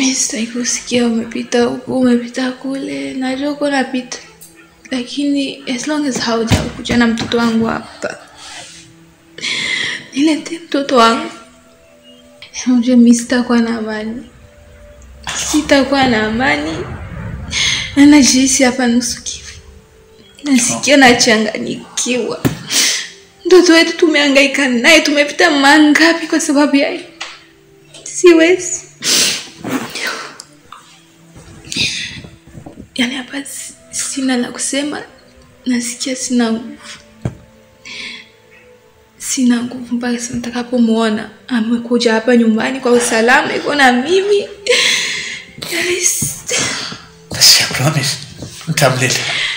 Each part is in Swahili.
mi sitaki kusikia umepita huku umepita kule najua uko napita lakini as long as haujakuja na mtoto wangu hapa nilete mtoto wangu unajua mi sitakuwa na amani sitakuwa na amani na najihisi hapa nusu kifo nasikia nachanganikiwa mtoto wetu tumehangaika naye tumepita mangapi kwa sababu ya hii? siwezi yani hapa si- sina la kusema nasikia sina nguvu sina nguvu mpaka sasa nitakapomwona amekuja hapa nyumbani kwa usalama iko na mimi yani, s- Basi, I promise nitamleta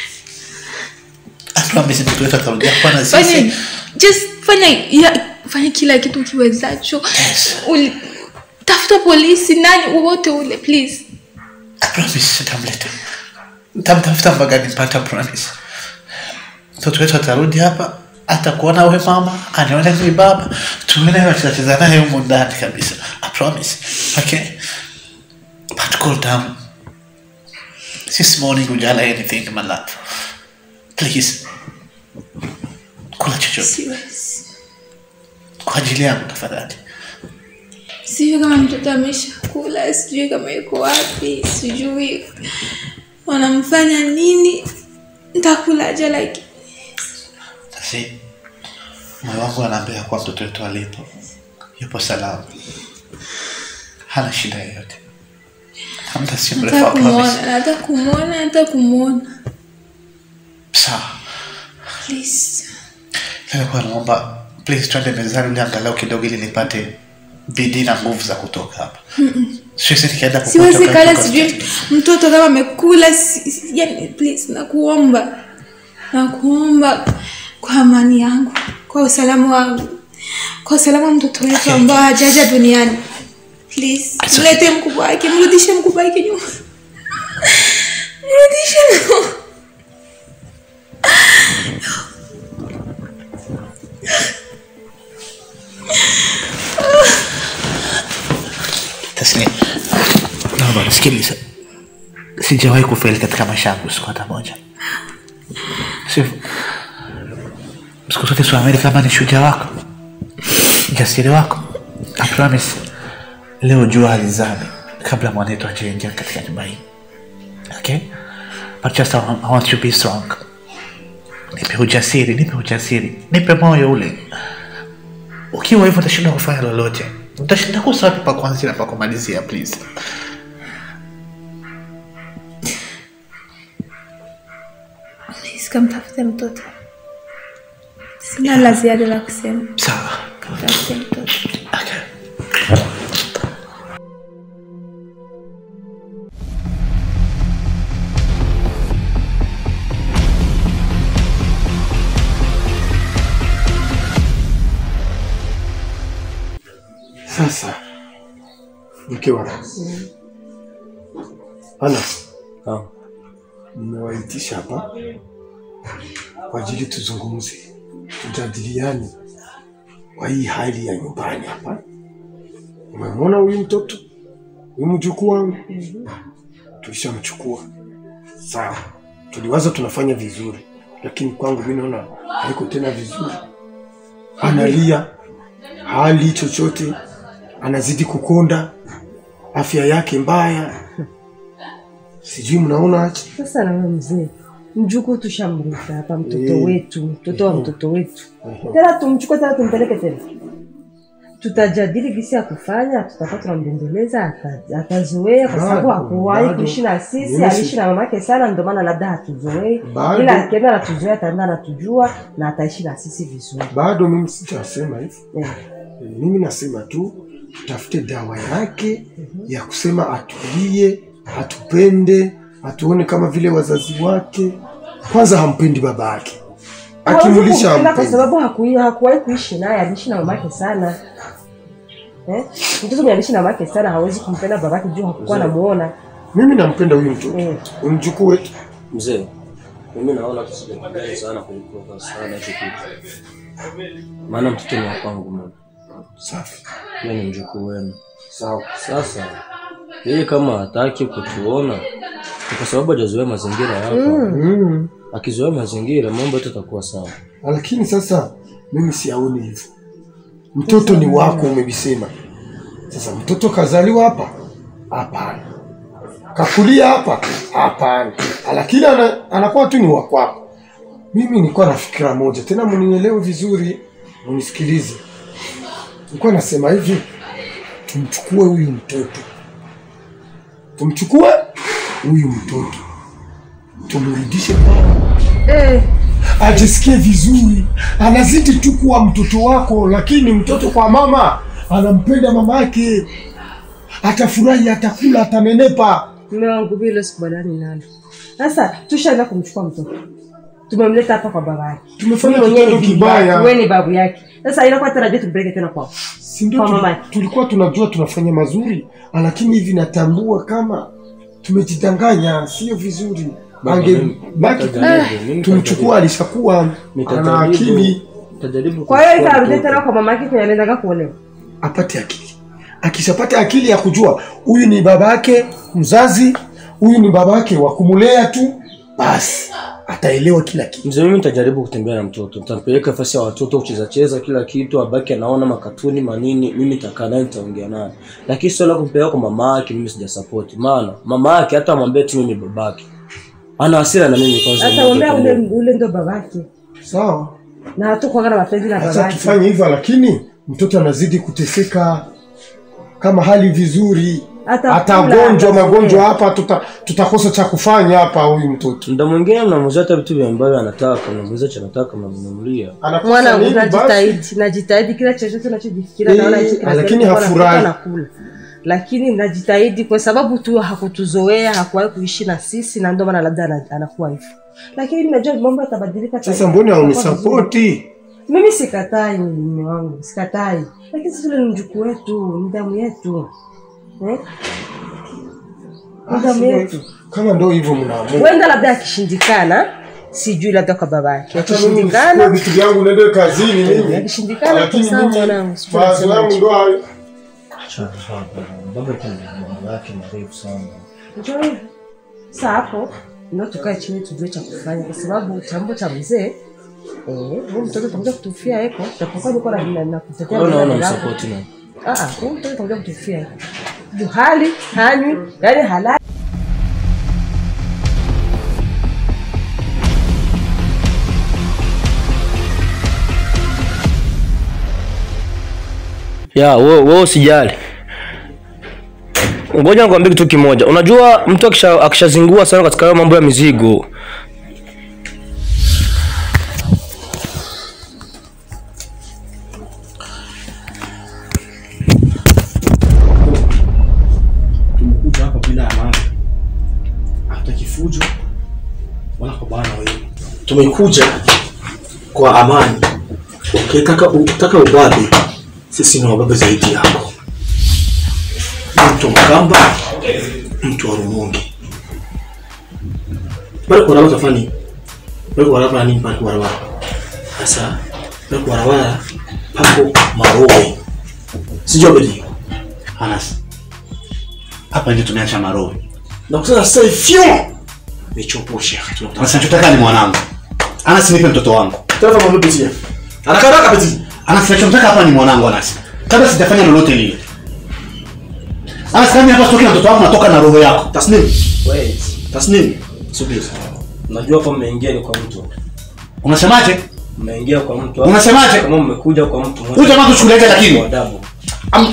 I promise mtoto wetu atarudia kuwa na fanya sisi just fanya ya, fanya kila kitu kiwezacho Yes. Uli- tafuta polisi nani wowote ule please I promise nitamleta nitamtafuta mpaka nimpata promise mtoto wetu atarudi hapa atakuona we mama anione mi baba tuone wachezacheza naye humu ndani kabisa I promise okay but cool down this morning ujala anything my love please kula chochote siwezi kwa ajili yangu tafadhali sijui kama mtoto ameshakula sijui kama yuko wapi sijui wanamfanya nini ntakulaja like Basi moyo wangu anaambia kuwa mtoto wetu alipo yupo salama, hana shida yoyote. Hamta si mrefu, nataka I promise. kumwona nataka kumwona nataka kumwona Sawa, please nilikuwa naomba please twende mezani ule angalau kidogo, ili nipate bidii na nguvu za kutoka hapa. Siwezi nikaenda popote siwezi wakati kala uko sijui hospitali. mtoto kama amekula si- si- yani please nakuomba nakuomba kwa amani yangu kwa usalama wangu kwa usalama wa mtoto wetu ambao hajaja duniani please It's okay. mlete mkubwa wake mrudishe mkubwa wake nyuma mrudishe nyuma. Taslim, naomba nisikilize. Sijawahi kufeli katika maisha yangu siku hata moja. Sivyo? Siku zote siamini kama ni shujaa wako, jasiri wako. I promise, leo jua halizami kabla mwanetu hajaingia katika nyumba hii. Okay? But just I want, I want you to be strong. Nipe ujasiri, nipe ujasiri, nipe moyo ule ukiwa hivyo utashinda kufanya lolote utashinda kosa wapi pa kuanzia na pa kumalizia please please kamtafute mtoto sina la ziada la kusema sawa kamtafute mtoto okay. Sasa mke wangu Anas, Ah, nimewaitisha hapa kwa ajili tuzungumze, tujadiliane kwa hii hali ya nyumbani hapa. Umemwona huyu mtoto, huyu mjukuu wangu, tulishamchukua sawa. Tuliwaza tunafanya vizuri, lakini kwangu mimi naona haiko tena vizuri. Analia, hali chochote, anazidi kukonda, afya yake mbaya. Sijui mnaona aje? Sasa na wewe mzee, mjukuu tushamrika hapa, mtoto Eh. wetu, mtoto wa mtoto wetu, tena tumchukue tena tumpeleke tena, tutajadili gisi ya kufanya, tutakuwa tunambembeleza, ata- atazoea kwa sababu Bado, hakuwahi bado. kuishi na sisi, Mimi si- aliishi na mamake sana, ndio maana labda hatuzoei, Bado. ila akienda anatuzoea, ataenda anatujua na ataishi na sisi vizuri Bado mimi sijasema hivyo. eh. Eh, Mimi nasema tu tutafute dawa yake ya kusema atulie, atupende, atuone kama vile wazazi wake. Kwanza hampendi baba yake, akimulisha Hawezi kumpenda kwa hampendi. sababu hakui- hakuwahi kuishi naye, aliishi na mamake sana eh? Mtoto mwenye aliishi na mamake sana hawezi kumpenda babake juu hakukuwa namuona Mimi nampenda huyu mtoto, eh. Huyu mjukuu wetu. mzee, mimi naona tusijakubali sana kuliko sana hicho kitu, maana mtoto ni wa kwangu mimi, Safi, yeye ni mjukuu wenu. sawa. Sasa yeye kama hataki kutuona ni kwa sababu hajazoea mazingira hapa. mm. Akizoea mazingira mambo yote yatakuwa sawa. lakini sasa mimi siaoni hivyo mtoto ni wako umevisema sasa mtoto kazaliwa hapa hapana kakulia hapa hapana lakini ana, anakuwa tu ni wakwako mimi nilikuwa na fikira moja tena mnielewe vizuri mnisikilize nilikuwa nasema hivi tumchukue huyu mtoto tumchukue huyu mtoto tumrudishe kwao Eh, ajisikie vizuri, anazidi tu kuwa mtoto wako, lakini mtoto kwa mama anampenda mama yake, atafurahi, atakula, atanenepa. mume wangu vile sikubaliani nalo. Sasa tushaenda kumchukua mtoto, tumemleta hapa kwa baba yake, Tumefanya Mimi mwenyewe kitendo ni bibi yake, kibaya. wewe ni babu yake. Sasa inakuwa tarajia tumpeleke tena kwao. Si ndio Kwa tuli- mama yake. tulikuwa tunajua tunafanya mazuri, lakini hivi natambua kama tumejidanganya, sio vizuri. Baba, Ange mimi- baki nitajaribu, mimi tumchukua, alishakuwa ana Nitajaribu- akili, nitajaribu Kwa hiyo kumchukua itarudi mtoto. tena kwa mama yake kwenye anaendaga kuolewa. apate akili. Akishapata akili ya kujua huyu ni baba yake mzazi, huyu ni baba yake wa kumulea tu, basi ataelewa kila kitu. Mzee, mimi nitajaribu kutembea na mtoto, nitampeleka nafasi ya watoto kucheza cheza kila kitu, abaki anaona makatuni manini, mimi nitakaa naye nitaongea naye, lakini sio la kumpeleka kwa mama yake. Mimi sijasupport, maana mama yake hata amwambie tu mimi babake ana hasira na mimi kwanza. Hata umbea ule ule ndo babake. Sawa, Na hatukuwa na mapenzi na acha babake. tufanye hivyo, lakini mtoto anazidi kuteseka kama hali vizuri, Atakula, atagonjwa atazoea. magonjwa hapa, tuta, tutakosa cha kufanya hapa. Huyu mtoto Muda mwingine mnamuuzia hata vitu vya ambavyo anataka, mnamuuzia cha anataka, mnamnunulia. anakosa Mwana nini basi? najitahidi, najitahidi kila chochote nachojifikiria Eh, naona hichi kinastahili lakini kuwa na hafurahi. mtoto anakula. Lakini najitahidi kwa sababu tu hakutuzoea, hakuwahi kuishi na sisi na ndio maana labda ana- anakuwa hivyo. Lakini mimi najua mambo yatabadilika. Sasa mbona haunisapoti? Mimi sikatai mume wangu, sikatai. Lakini sisi yule ni mjukuu wetu, ni damu yetu. Eh? Ni damu yetu. Kama ndo hivyo mnaamua, Huenda labda akishindikana, sijui labda kwa baba yake. Acha mimi nichukue Akishindikana, vitu vyangu niende kazini mimi, akishindikana lakini kwa sawa mimi mwanangu. sikuwa mawazo nasema yangu ndo hayo. Baba mambo yake marefu sana. Njoo hivyo. Sasa hapo ndio tukae chini tujue cha kufanya, kwa sababu chambo cha mzee eh, huyu mtoto atakuja kutufia eko, japokuwa niko na na, na kutetea Wewe unaona mlango. msupport na Ah, ah, huyu mtoto atakuja kutufia eko. Juu hali hanywi, yani halali ya wewe wewe usijali. Ngoja nikwambie kitu kimoja. Unajua mtu akisha akishazingua sana katika hayo mambo ya mizigo, tumekuja hapa bila amani, hatutaki fujo wala kubana wewe. Tumekuja kwa amani. Ukitaka ukitaka ubabe, sisi ni wababe zaidi yako. Mtu Mkamba, mtu wa Rumungi. Bado kwa barabara tafani. Bado kwa barabara nini pale kwa barabara? Sasa bado kwa barabara pako marowe. Sijua bedi. Anas hapa ndio tumeacha maroho na kusema sasa ifyo nichopushe Sasa nachotaka ni mwanangu. Anas nipe mtoto wangu. tena mambo pitia haraka haraka peti Anas nachotaka hapa ni mwanangu Anas. Kabla sijafanya lolote lile. Anas kama hapa sitoki na mtoto wangu natoka na roho yako. tasnim wait. tasnim subiri Unajua hapa mmeingia ni kwa mtu. Unasemaje? Mmeingia kwa mtu. Unasemaje? Kama mmekuja kwa mtu. Huyu jamaa tuchukuliaje lakini? Adabu. Am-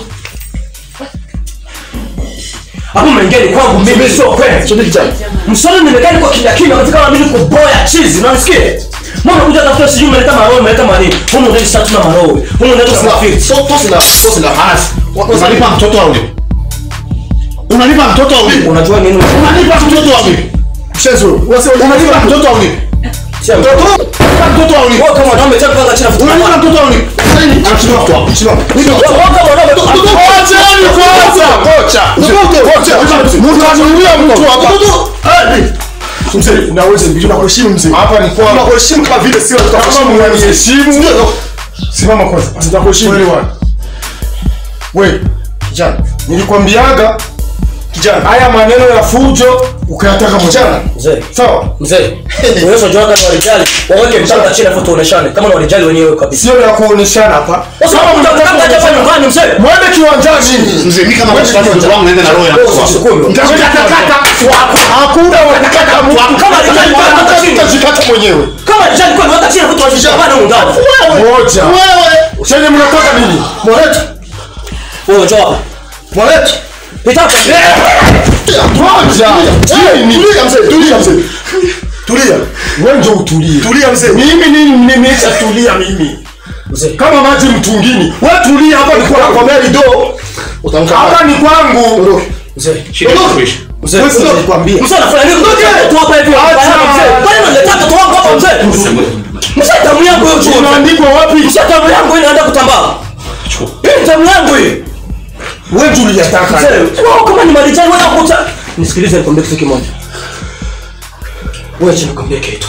Hapo mmeingia ni kwangu mimi sio kweli. subiri kijana Msoni nimekaa niko kimya kimya katika kama mimi niko boya chizi, unanisikia? Mbona kuja tafuta sijui umeleta maroho, umeleta manini? Humu ndio sasa tuna maroho. Humu ndio tunasafiri. so tosi la tosi la Anas, unalipa mtoto au vipi? Unalipa mtoto au vipi? Unajua nini? Unalipa mtoto au vipi? shenzo unasema Unalipa mtoto au vipi? Sio mtoto. Unalipa mtoto au vipi? Wewe kama mwanaume chapa kwanza chini futa. Unalipa mtoto au vipi? Anachukua mtoto wangu. simama Nipe mtoto wangu. Wewe kama mwanaume Acheni kwanza. kocha mtanunulia mtu hapa mzee unaweza mbili nakuheshimu mzee Hapa ni kwa nakuheshimu kama vile sio kama tutakuheshimu mnaniheshimu, simama kwanza. Nitakuheshimu. Wewe bwana. Wewe kijana, nilikwambiaga Kijana. haya maneno ya fujo ukayataka mwenyewe. Mzee. Sawa? Mzee. Unaweza jua kama walijali. Waweke mchanga chini afu tuoneshane kama ni walijali wenyewe kabisa. Sio ya kuoneshana hapa. Sasa Kama mtaka mnataka hapa kuoneshana, nyumbani mzee. Mwende kiwanjani. Mzee, mimi kama mtoto wangu mtoto wangu naenda na roho ya Wewe mtoto. usisukume. Mtakatakata wako. Hakuna watakata mtu. Kama alijali kwa hata chini. Utajikata mwenyewe. Kama alijali kwa hata chini afu tuoneshane huko ndani. Moja. Wewe. Chenye mnataka nini? Moleto. Wewe njoo hapa. Moleto. Pita hapa. Moja. Chini. Tulia mzee, tulia mzee. Tulia. Wewe ndio utulie. Tulia mzee. Mimi nini nimesha tulia mimi. Mzee. Kama maji mtungini. Wewe tulia hapa ni kwa kwa meli do. Utamka. Hapa ni kwangu. Mzee. Shida kuisha. Mzee. Wewe sio nikwambia. Mzee anafanya nini? Tu hapa hivi. Mzee. Kwani unaleta mtoto wangu hapa mzee? Mzee damu yangu hiyo chuo. Unaandikwa wapi? Mzee damu yangu inaenda kutambaa. Hii damu yangu hii. Wewe tuliyataka. Mzee, wewe kama ni marijani wewe unakuta. Nisikilize nikwambie kitu kimoja. Wewe acha nikwambie kitu.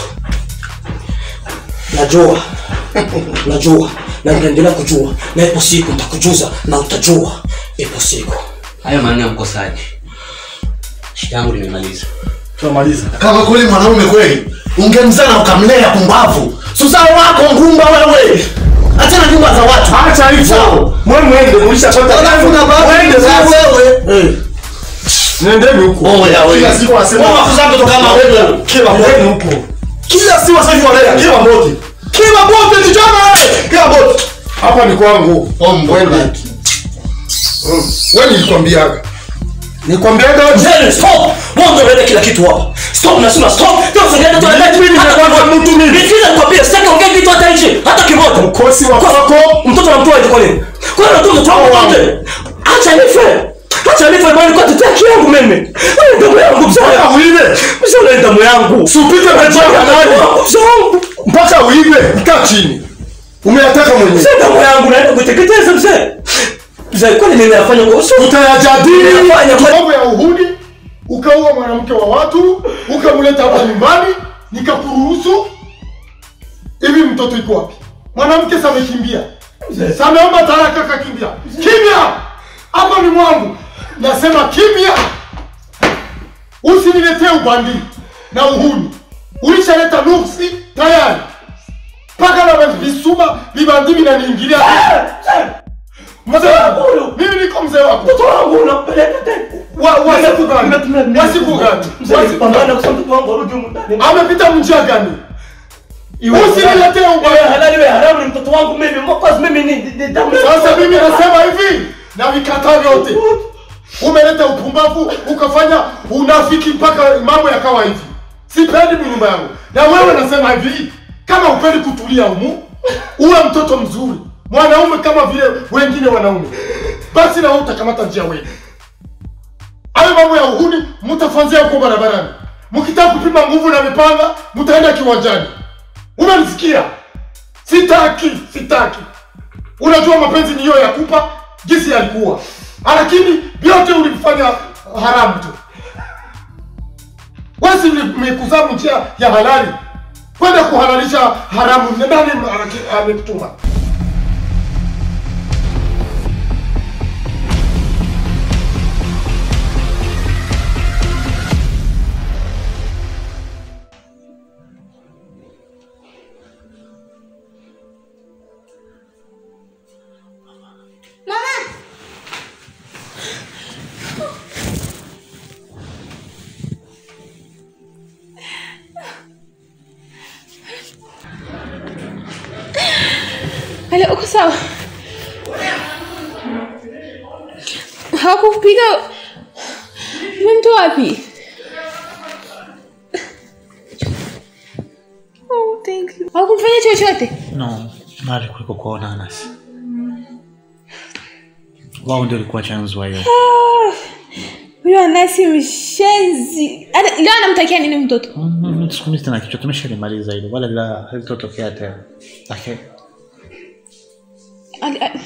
Najua. Najua. Na nitaendelea kujua. Na ipo siku nitakujuza na utajua. Ipo siku. hayo maneno ya mkosaji shida yangu nimemaliza Tunamaliza. Kama kweli mwanaume kweli, ungemzaa na ukamlea pumbavu. Susao wako ngumba wewe. Achana nyumba za watu. Acha hivyo. Mwe mwende mlishapata. Alafu na baba Mwende sasa. wewe. Eh. Nendeni huko. Oh ya wewe. Kila siku anasema. Wewe wakuza mtoto kama wewe. Kila mwende huko. Kila siku sasa hivi wanalea kila bote. Kila bote kijana wewe. Kila bote. Hapa ni kwangu. Oh mbona. Wewe nilikwambiaga. Nilikwambiaga wewe. Mzee, stop. Wewe ndio unaleta kila kitu hapa. Stop nasema stop. Ndio usiende tu unaleta Mimi hata nimekuwa kimoja. mtu mimi. Nisikilize nikwambie, sitaki ongea kitu hata nje. Hata kimoja. Mkosi wa Kwa- kwako. Mtoto anamtoa aje kwa nini? Kwa nini mtoto wangu wote? Acha nife. Acha nife bali kwa tetea haki yangu mimi. Wewe damu yangu mzee. Mpaka uibe. Mzee una damu yangu. Usipite na njia ya nani. Mzee wangu. Mpaka uibe. Kaa chini. Umeyataka mwenyewe. Mzee damu yangu naenda kuiteketeza mzee. Mzee kwa nini ninafanya kwa uso? Tutayajadili Ninafanya kwa mambo ya uhuni. Ukaua mwanamke wa watu, ukamleta hapa nyumbani, nikakuruhusu. Hivi mtoto iko wapi? Mwanamke samekimbia. Sameomba talaka kakimbia. Kimya! Hapa ni mwangu. Nasema kimya. Usiniletee ubandi na uhuni. Ulishaleta nuksi tayari. Paka na visuma vibandi vinaniingilia. Mzee wangu, mimi niko mzee wako. mtoto wangu unampeleka tena. Wa- wa siku gani? Wa siku gani? Mzee Wa siku pambana gani? kwa sababu mtoto wangu arudi humu ndani. Amepita njia gani? Usiniletee Wewe ubaya. halali wewe haramu ni mtoto wangu mimi. Mkosi mimi ni ni damu. Sasa mimi nasema hivi na vikataa vyote. Umeleta upumbavu ukafanya unafiki mpaka mambo yakawa hivi. Sipendi nyumba yangu. Na wewe nasema hivi, kama upendi kutulia humu, uwe mtoto mzuri, mwanaume kama vile wengine wanaume, basi na wewe utakamata njia wewe. Hayo mambo ya uhuni mtafanzia huko barabarani. Mkitaka kupima nguvu na mipanga, mtaenda kiwanjani. Unanisikia? Sitaki, sitaki. Unajua mapenzi ni hiyo ya kupa jinsi yalikuwa, lakini vyote ulifanya haramu tu. Wewe si umekuzaa njia ya halali kwenda kuhalalisha haramu. Ni Nani ame- amekutuma? Ale, uko sawa? Hawakupiga umemtoa wapi? Oh, thank you. Hawakumfanya chochote? No, mali kuliko kuona Anas. Wao ndio walikuwa chanzo wa hiyo. Huyo Anasi mshenzi. Ana- Leo anamtakia nini mtoto? Mm, Siku hizi tena kichwa tumeshalimaliza hilo, wala la halitotokea tena. Lakini Ali- ali-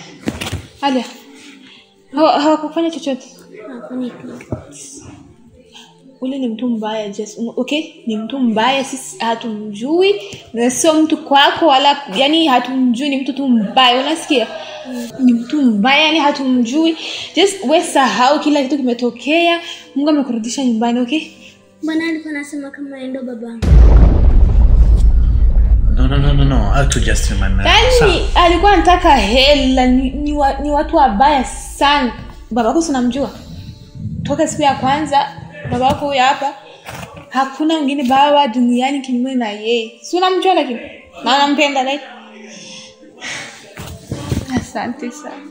Alia. Hawa- Hawakufanya chochote. ule ni mtu mbaya just um, okay ni mtu mbaya sisi hatumjui na sio mtu kwako wala yani hatumjui ni mtu tu mbaya unasikia ni mtu mbaya yani hatumjui just we sahau kila kitu kimetokea mungu amekurudisha nyumbani okay Mbona alikuwa anasema kama yeye ndo babangu? No, no, no, no, no. I to just remind yani alikuwa anataka hela ni, ni, wa, ni watu wabaya sana babako sinamjua toka siku ya kwanza babako huyo hapa hakuna mwingine baba duniani kinyume na yeye si unamjua lakini na nampenda like asante sana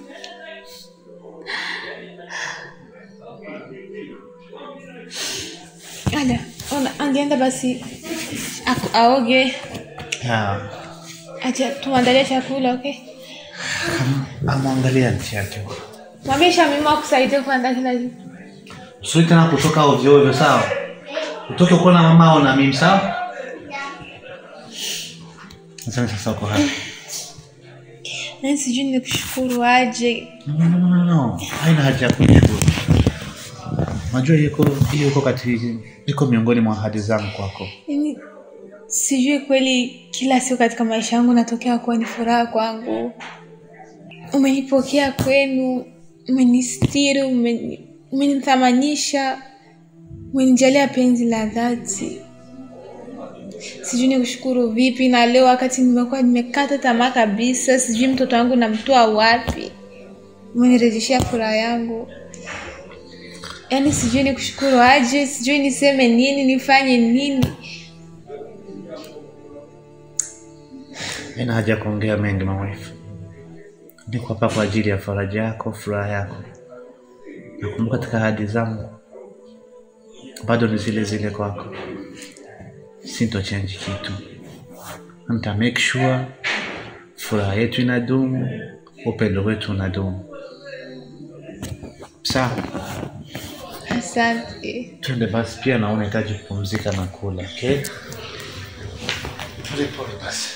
Ada, ona angeenda basi aku- aoge Yeah. acha tumwandalie chakula okay Amwangalia nchi yake. mwambie shamima akusaidia kuandaa kila kitu Usui tena kutoka ovyo ovyo sawa? Utoke uko na mama au na mimi sawa? Sasa sasa uko hapa. nani sijui ni kushukuru aje No, no, no, no, no. Haina haja ya kunishukuru. Najua yuko yuko katika iko miongoni mwa ahadi zangu kwako. yani sijui kweli kila siku katika maisha yangu natokea kuwa ni furaha kwangu umenipokea kwenu umenistiri umeni- umenithamanisha umenijalia penzi la dhati sijui ni kushukuru vipi na leo wakati nimekuwa nimekata tamaa kabisa sijui mtoto wangu namtoa wapi umenirejeshea furaha yangu yaani sijui ni kushukuru aje sijui niseme nini nifanye nini Haina haja ya kuongea mengi mawifu. Niko hapa kwa ajili ya faraja yako, furaha yako. Nakumbuka katika ahadi zangu bado ni zile zile kwako. Sinto change kitu. Nita make sure furaha yetu inadumu, upendo wetu unadumu. Sawa, asante twende basi. Pia naona unahitaji kupumzika na kula, okay? Pole pole basi.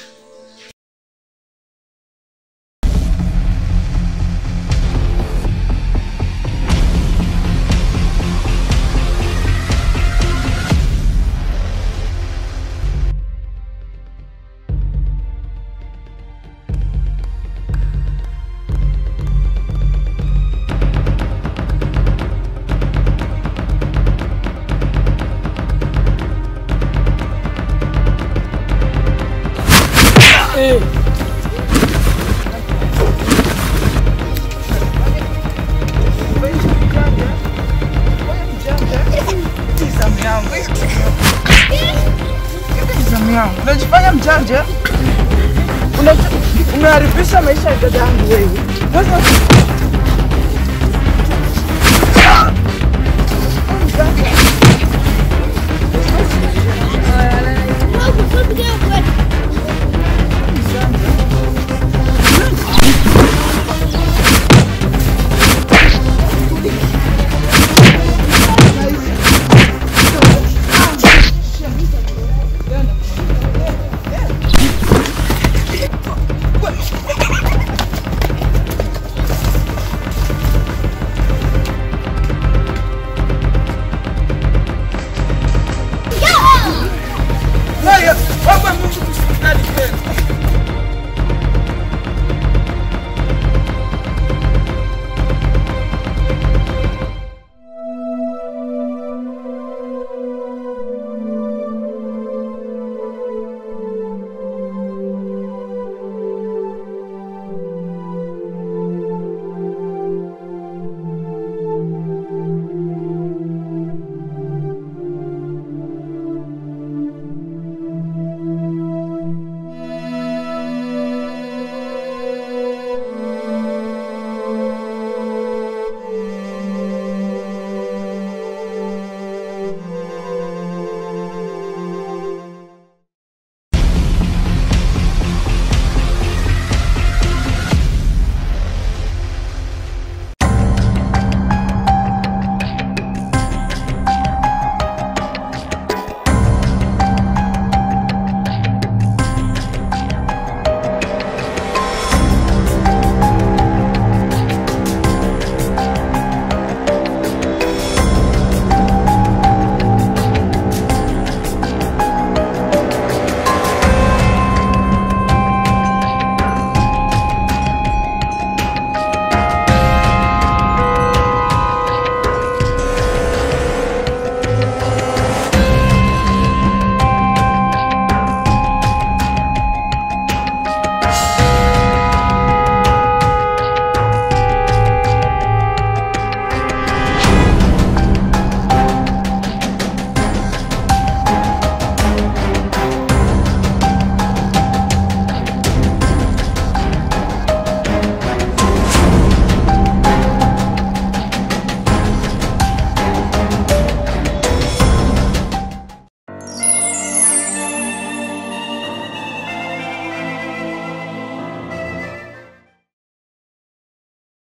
Zamu yangu. Unajifanya mjanja. Unaji- Umeharibisha maisha ya dada yangu wewe. Sasa